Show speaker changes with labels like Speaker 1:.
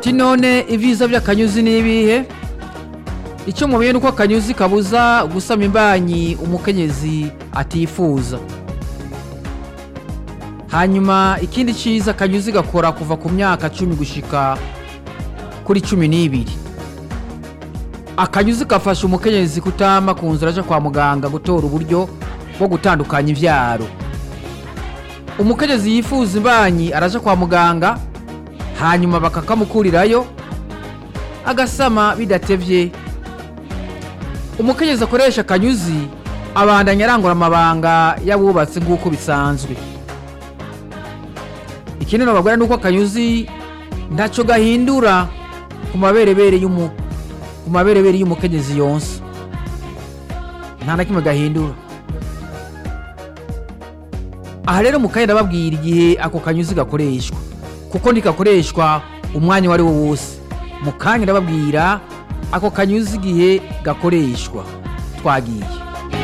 Speaker 1: ti none ivyiza vy'akanyuzi ni ibihe icyo mubiye nuko akanyuzi kabuza gusama imbanyi umukenyezi atifuza hanyuma ikindi ciza akanyuzi gakora kuva ku myaka cumi gushika kuri cumi n'ibiri akanyuzi gafasha umukenyezi kutama ku nzira aja kwa muganga gutora uburyo bwo gutandukanya ivyaro umukenyezi yifuza imbanyi araja kwa muganga hanyuma bakakamukurirayo agasama bidatevye umukenyezi akoresha akanyuzi abandanya arangura amabanga y'abubatsi nk'uko bisanzwe ikindi nababwira ni uko akanyuzi ntaco gahindura ku maberebere y'umu ku maberebere y'umukenyezi yonsa nta na kimwe gahindura aha rero mukanya ndababwira igihe ako kanyuzi gakoreshwa kuko ntikakoreshwa umwanya uwo ari wo wose mu kanya ndababwira ako kanyuzi igihe gakoreshwa twagiye